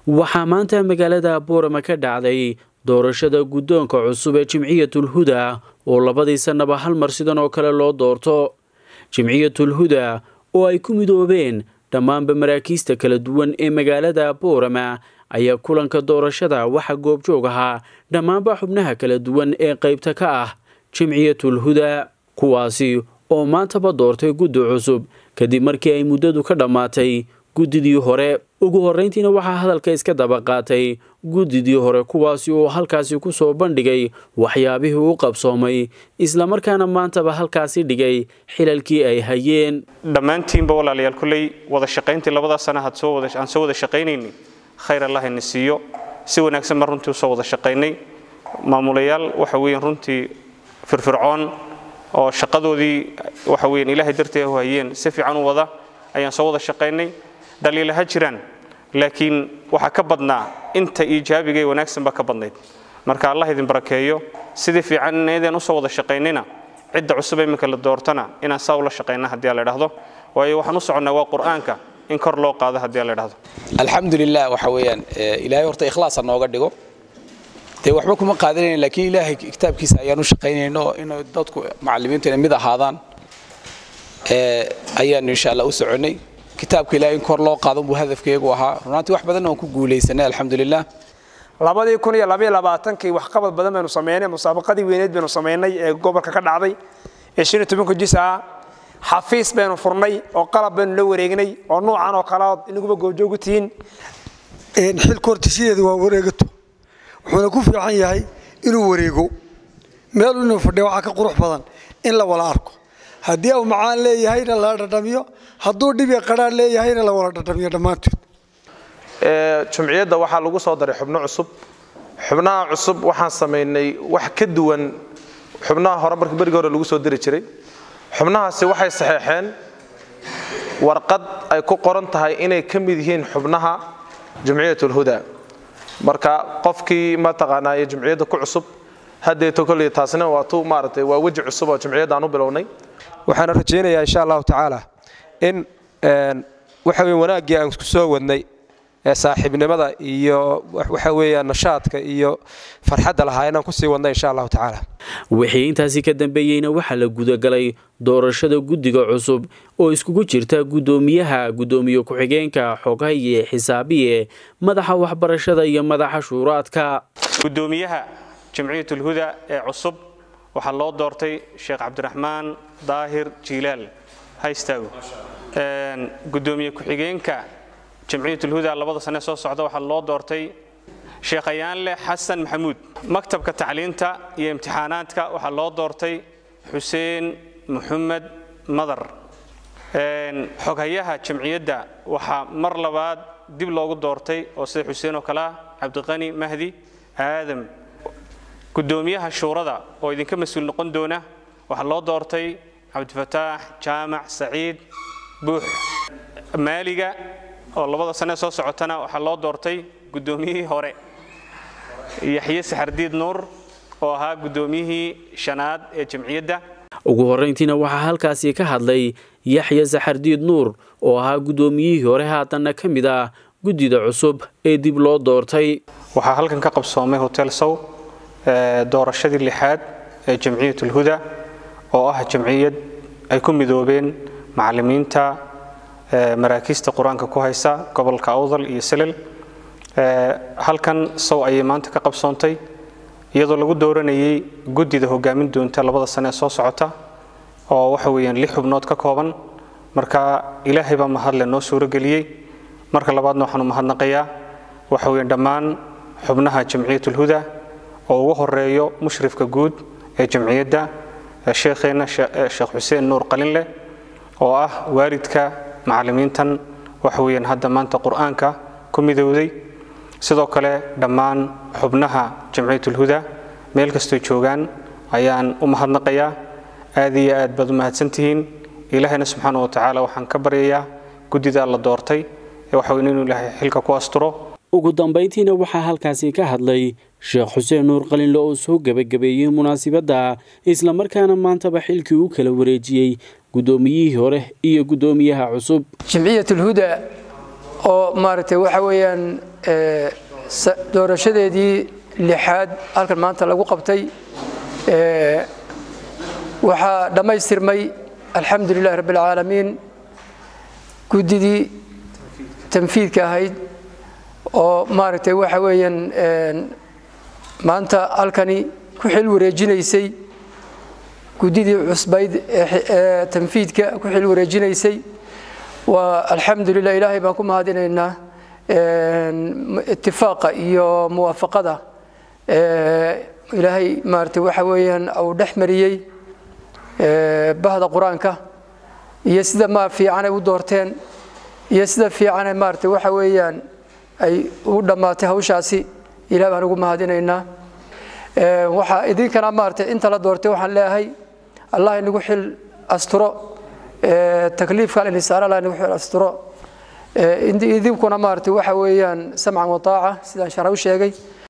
waxaa maanta magaalada boorama ka dhacday doorashada guddoonka cusub ee jimciyatul huda oo labadii sannaba hal mar sidan oo kale loo doorto jimciyatul huda oo ay ku midoobeen dhammaanba maraakiista kala duwan ee magaalada boorama ayaa kulanka doorashada waxaa goobjoog ahaa dhammaanba xubnaha kala duwan ee qaybta ka ah jimciyatul huda kuwaasi oo maantaba doortay guddi cusub kadib markii ay muddadu ka dhammaatay guddidii hore ugu horrayntiina waxaa hadalka iska daba qaatay guddidii hore kuwaasi oo halkaasi ku soo bandhigay waxyaabihii u qabsoomay islamarkaana maantaba halkaasi dhigay xilalkii ay hayeen dhammaantiinba walaalayaal kulley wada shaqayntii labadaa sana aan soo wada shaqaynaynay khayr allah ina siiyo si wanaagsan baan runtii usoo wada shaqaynay maamulayaal waxa weeyaan runtii firfircoon oo shaqadoodii waxa weeyaan ilaahay darteed u hayeen si fiican u wada ayaan soo wada shaqaynay dhaliilaha jiraan laakiin waxaa ka badnaa inta iijaabiga ee wanaagsan baa ka badnayd marka allah idin barakeeyo sidii fiican inaydan usoo wada shaqaynayna cidda cusub iminka la doortana inaan saa ula shaqayna haddii la idhaahdo waayo waxaan u soconnaa waa qur'aanka in kor loo qaado haddii la idhaahdo alxamdulilah waxa weeyaan ilaahay horta ikhlaasa nooga dhigo dee waxba kuma qaadanayna laakiin ilaahay kitaabkiisa ayaan u shaqaynayno inay dadku macallimiintu inay mid ahaadaan ayaanu insha allah u soconnay kitaabka ilahay in kor loo qaado buu hadafkeegu ahaa runaantii wax badan waan ku guulaysanay alxamdulilah labadii kun iyo labaiyo labaatankii waxqabad badan baynu samaynay musaabaqadii weyneed baynu samaynay ee gobolka ka dhacday ee shan iyo tobanka jis ah xafiis baynu furnay oo qalab baynu la wareegnay oo nuucan oo kale ood inaguba goobjoogu tihiin xilka horta sideedu waa wareegato wuxuuna ku fiican yahay inuu wareego meel inuu fadhiya waxaa ka qurux badan in la wala arko haddii uu macaan leeyahayna la dhadhamiyo hadduu dhibi qadhaan leeyahayna la wala dhadhamiyo dhammaantood jumciyadda waxaa lagu soo daray xubno cusub xubnaha cusub waxaan samaynay wax ka duwan xubnaha hore markii berigii hore lagu soo diri jiray xubnahaasi waxay saxeexeen warqad ay ku qoran tahay inay ka mid yihiin xubnaha jumciyatulhuda marka qofkii mataqaanaa iyo jumciyadda ku cusub haddeeto kolley taasina waa tu maaragtay waa weji cusub oo jumciyadda aan u bilownay waxaana rajaynayaa insha allahu tacaala in waxa weye wanaaggii aan isku soo wadnay ee saaxiibnimada iyo waxa weeyaan nashaadka iyo farxadda lahaa inaan kusii wadna insha allahu tacaala wixii intaasi ka dambeeyeyna waxaa la gudagalay doorashada guddiga cusub oo iskugu jirta guddoomiyaha guddoomiye ku-xigeenka xoghaye xisaabiye madaxa waxbarashada iyo madaxa shuuraadka guddoomiyaha jamciyatulhuda ee cusub waxaa loo doortay sheekh cabdiraxmaan daahir jiilaal ha istaago guddoomiye ku-xigeenka jamciyatulhuda labada sane soo socda waxaa loo doortay sheekh ayaanleh xasan maxamuud maktabka tacliinta iyo imtixaanaadka waxaa loo doortay xuseen maxamed madar xoghayaha jamciyadda waxaa mar labaad dib loogu doortay oo sida xuseen oo kale ah cabdiqani mahdi aadam guddoomiyaha shuurada oo idinka mas-uul noqon doona waxaa loo doortay cabdifataax jaamac saciid buux maaliga oo labada sane soo socotana waxaa loo doortay guddoomiyihii hore yaxye saxardiid nuur oo ahaa guddoomiyihii shanaad ee jamciyadda ugu horrayntiina waxaa halkaasi ka hadlay yaxya saxardiid nuur oo ahaa guddoomiyihii hore haatanna ka mid ah guddida cusub ee dib loo doortay waxaa halkan ka qabsoomay hotel sow doorashadii lixaad ee jamciyatulhuda oo ah jamciyad ay ku midoobeen macallimiinta maraakiista qur-aanka ku haysa gobolka awdal iyo selel halkan sow ayay maanta ka qabsoontay iyadoo lagu dooranayay guddida hogaamin doonta labada sane ee soo socota oo waxa weeyaan lix xubnood ka kooban marka ilaahay baa mahadle noo suurageliyey marka labaadna waxaanu mahadnaqayaa waxa weeyaan dhammaan xubnaha jamciyatulhuda oo ugu horeeyo mushrifka guud ee jamciyadda sheekheenna sheekh xuseen nuur qalinleh oo ah waalidka macallimiintan waxa weeyaan hadda maanta qur-aanka ku midowday sidoo kale dhammaan xubnaha jamciyatulhuda meel kastoo joogaan ayaan u mahadnaqayaa aad iyo aad baad u mahadsantihiin ilaahayna subxaana wa tacaala waxaan ka baryayaa guddidaa la doortay ee waxa weyn inuu ilaahay xilka ku asturo ugu dambayntiina waxaa halkaasi ka hadlay sheekh xuseen nuur qalinle oo soo gebagabeeyey munaasibadda islamarkaana maantaba xilkii u kala wareejiyey guddoomiyihii hore iyo guddoomiyaha cusub jamciyatulhuda oo maaragtay waxa weeyaan doorashadeedii lixaad halkan maanta lagu qabtay waxaa dhammaystirmay alxamdu lilahi rabbi alcaalamiin guddidii tanfiidka ahayd oo maaragtay waxa weeyaan maanta halkani ku xil wareejinaysay guddidii cusbayd ee tanfiidka ku xil wareejinaysay waa alxamdu lilah ilaahay baan ku mahadinaynaa itifaaqa iyo muwaafaqada ilaahay maaragtay waxa weeyaan uu dhex mariyey bahda qur-aanka iyo sida ma fiican ay u doorteen iyo sida fiicane maaragtay waxa weeyaan ay u dhammaatay hawshaasi ilaah baan ugu mahadinaynaa waxaa idinkana maaragtay inta la doortay waxaan leeyahay allah inagu xil asturo takliifka alinisaar allah inagu xil asturo idinkuna maaragtay waxa weeyaan samcan wataaca sidaan shara u sheegay